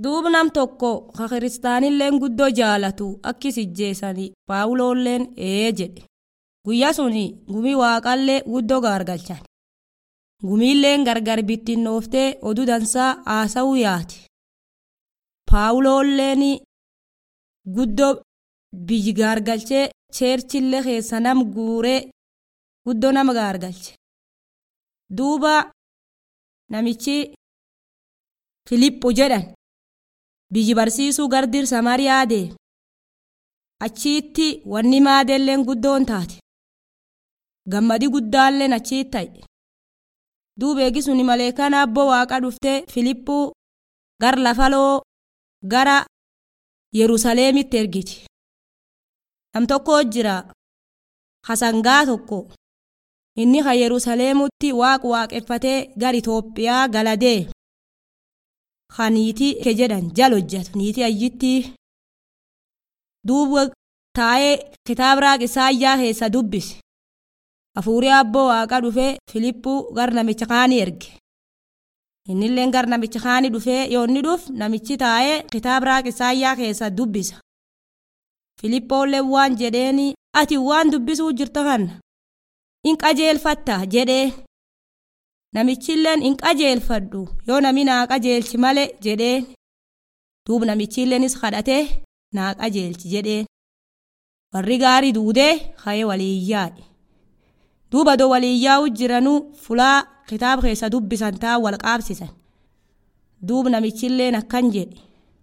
duub nam tokko ka kiristaanilleen guddoo jaalatu akkis ijjeessanii paawuloolleen ee jedhe guyyaa suni gumii waaqallee guddoo gaargalchan gumiilleen gargar bittinnooftee oduu dansaa haasa'uu yaati paawuloolleen guddoo biyyi gaargalchee cheerchillee keessa nam guuree guddoo nama gaargalche duuba namichi filippo jedhan biyyi barsiisuu gardir samariyaa deeme achiitti wanni maadeelleen guddoon taate gammadi guddaalleen achiit ta'e duuba eegisuni maleekaan abboo waaqa dhuftee filippuu gar lafaloo gara yerusaleemitti ergiti nam tokko jira hasangaa tokko inni ka yerusaleemutti waaq waaqeffatee gar itoophiyaa galadee ka niitii ke jedhan jal hojjatu niitii ayyitti duuba taa'ee kitaaba raaq isaayyaa keessa dubbise hafuurii abboo waaqa dhufee filippuu gar namicha kaanii erge innilleen gar namicha kaanii dhufee yoonni dhuf namichi taa'ee kitaaba raaq isaayyaa keessa dubbisa filippoollee waan jedheeni ati waan dubbisuu jirta kana in qajeelfatta jedhee namichilleen in qajeelfadhu yoo nami naa qajeelchi male jedheen duub namichilleenis kadhatee naa qajeelchi jedheen warri gaarii duudee ka'ee waliiyyaadhe duuba doo waliiyyaa'u jiranuu fulaa kitaaba keessa dubbisan taa wal qaabsisan duub namichilleen akkan jedhe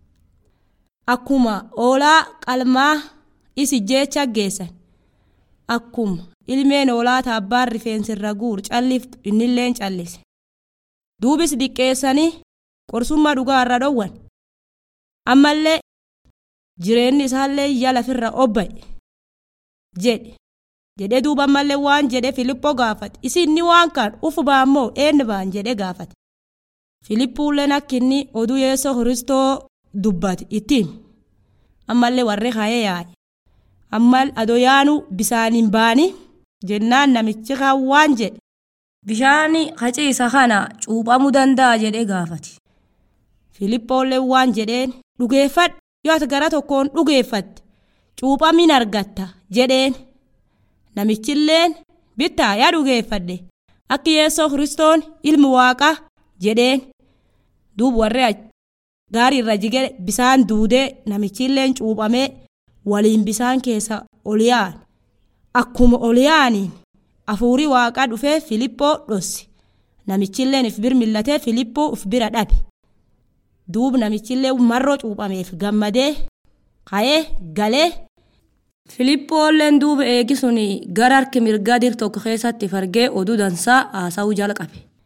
akkuma oolaa qalmaa isi jecha geessan akkuma ilmeen oolaa taabbaan rifeensirra guur calliftu innilleen callise duubis diqqeessanii qorsummaa dhugaa irra dhowwan ammallee jireenyi isaallee iyya lafirra obba'e jedhe jedhe duuba ammallee waan jedhe filippoo gaafate isinni waan kan ufu baammoo eenyu baan jedhe gaafate filippuulleen akka inni oduu yeessoo kiristoo dubbate ittiin ammallee warri ka'ee yaa'e ammal adoyaanu bisaaniin baani jennaan namichi kan waan jedhe bishaani haciisa kana cuuphamuu danda'a jedhee gaafate filippoollee waan jedheen dhugeeffadhu yoo ati gara tokkoon dhugeeffatte cuuphamin argatta jedheen namichilleen bittaa yaa dhugeeffadhe akka yeessoo kiristoon ilmi waaqa jedheen duub warri gaarii irra jige bisaan duudee namichilleen cuuphamee waliin bisaan keessa ol yaa'an akkuma ol yaa'aniin hafuurii waaqaa dhufee filippoo dhosse namichilleen if bir millatee filippoo uf bira dhabe duub namichillee marroo cuuphameef gammadee ka'ee galee filippoolleen duuba eegisuni gara harki mirgaa dir tokko keessatti fargee oduu dansaa haasa'uu jalqabe